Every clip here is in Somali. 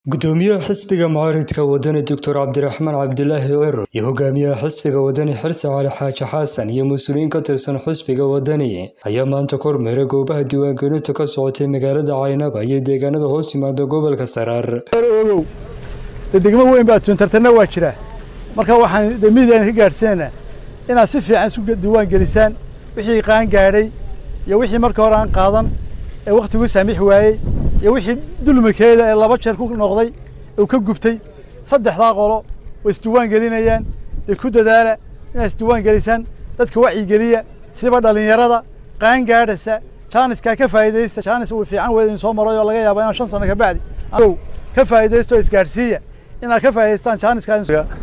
gudoomiyaha xisbiga mucaaridka wadani doctor cabdiraxmaan cabdilaahi ciro iyo hogaamiyaha xisbiga wadani xirse cali xaaji xasan iyo mas-uuliyiin ka tirsan xisbiga wadani ayaa maanta kormeeray goobaha diiwaangelintu ka socotay magaalada caynaba iyo deegaanada hoos yimaada gobolka saraar ogow de degmo weyn baa tuntartanna waa jira marka waxaan de midiyan ka gaadhsiinaynaa inaad si fiican isu diiwaan gelisaan wixii qaan gaadhay iyo wixii marka hore aan qaadan ee wakhtigu saamix waayey iyo wixii dulmikeeda ee laba jeer ku noqday uu ka gubtay saddexdaa qolo way isdiiwaan gelinayaan dee ku dadaala inaad isdiiwaan gelisaan dadka wacyigeliya siba dhallinyarada qaan gaadhaysa jaaniskaa ka faa'iidaysta jaanis uu fiican weyd in soo maray oo laga yaabo inaan shan sano ka bacdi ow ka faa'iidaysto isgaadhsiiya inaad ka faa'iidaystaan jaaniska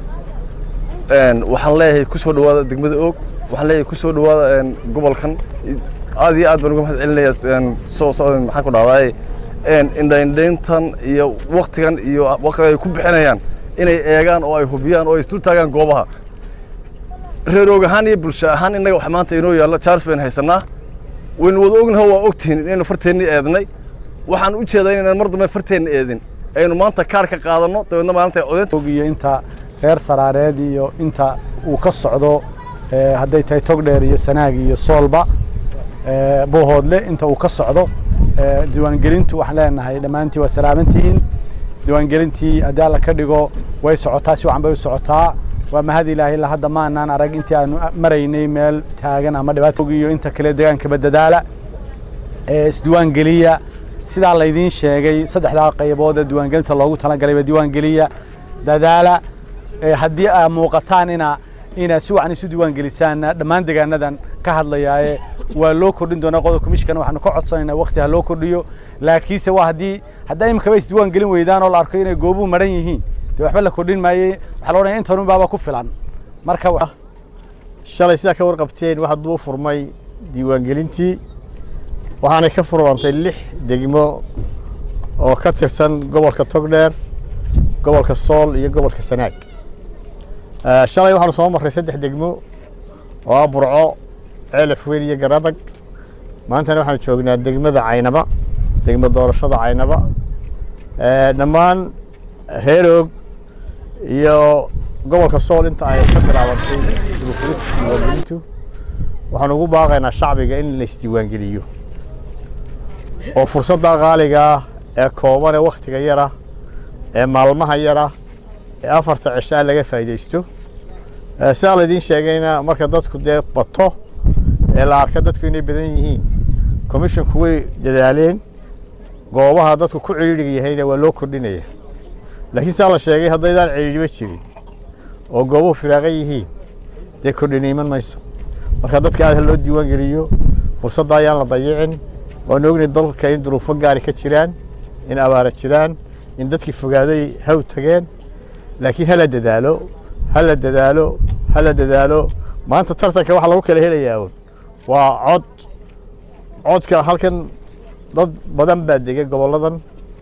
waxaan leeyahay ku soo dhawaada degmada oog waxaan leeyahay ku soo dhawaada gobolkan aad iyo aad baan uga mahad celinayaa soo maxaan ku dhahdaay indhaindhayntan iyo waktigan iyo waqtiga ay ku bixinayaan inay eegaan oo ay hubiyaan oo ay isdul taagaan goobaha reer oog ahaan iyo bulsho ahaan innaga wax maanta inoo yaalla charles baynu haysanaa waynu wada ognaho waa ogtihiin inaynu farteenni eednay waxaan u jeedaa inaan mar dambe farteenna eedin aynu maanta kaar ka qaadanno dabeedna maalinta codeynta iyo inta reer saraareed iyo inta uu ka socdo hadday tahay togdheer iyo sanaag iyo soolba bohoodle inta uu ka socdo diiwaangelintu waxaan leenahay dhammaantii waa salaamantihiin diiwaangelintii haddii alla ka dhigo way socotaa si wacan bay u socotaa waa mahad ilaahay la hadda maanaan arag intii aanu maraynay meel taagan ama dhibaato iyo inta kale deegaankaba dadaala isdiiwaangeliya sidaa laydiin sheegay saddexdaa qaybood ee diiwaangelinta loogu talagalay diiwaangeliya dadaala haddii aa muuqataan ina inaad si wacan isu diiwaan gelisaanna dhammaan deegaanadan ka hadlayaaye waa loo kordhin doonaa qodobka mishkana waxaanu ka codsanaynaa waqti ha loo kordhiyo laakiinse waa haddii haddaa iminkaba isdiiwaan gelin weydaan oo la arko inay goobuhu maran yihiin dee waxba la kordhin maaye waxaa la odhanaya intanun baaba ku filan marka shalay sidaa ka warqabteen waxaa duu furmay diiwaangelintii waxaanay ka furmantay lix degmo oo ka tirsan gobolka togdheer gobolka sool iyo gobolka sanaag shalay waxaanu soo marray saddex degmo oo ah burco ceelaf weyn iyo garadag maantana waxaanu joognaa degmada caynaba degmo doorashada caynaba dhammaan reer oog iyo gobolka sool inta ay ka bilaabantay dibufurinta diiwaangelintu waxaanu ugu baaqaynaa shacbiga in la isdiiwaangeliyo oo fursadda qaaligaa ee kooban ee wakhtiga yara ee maalmaha yara ee afarta cishaa laga faa'iidaysto sidaa laydiin sheegayna marka dadku dee bato ee la arka dadku inay badan yihiin commissionku way dadaaleen goobaha dadku ku cidhiidhiga yahayna waa loo kordhinaya laakiin sidaa la sheegay haddaydaan cidhiidhiba jirin oo goobuhu firaaqan yihiin dee kordhina iman mayso marka dadka aad ha loo diiwaan geliyo fursadda ayaan la dayicin waanu ognay dalka in duruufo gaari ka jiraan in abaara jiraan in dadkii fogaaday haw tageen laakiin hala dadaalo hala dadaalo hala dadaalo maanta tartanka waxaa lagu kala helayaa un waa cod codka halkan dad badan baa dega gobolladan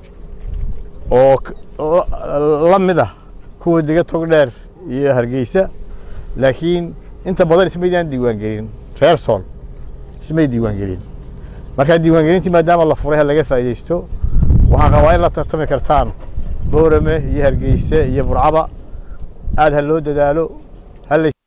oo la mid ah kuwa dega togdheer iyo hargeysa laakiin inta badan ismaydaan diiwaangelin reer sool ismay diiwaangelin markaa diiwaangelintii maadaama la furay ha laga faa'iidaysto waxaan qabaa in la tartami kartaan boorame iyo hargeyse iyo burcaba aad ha loo dadaalo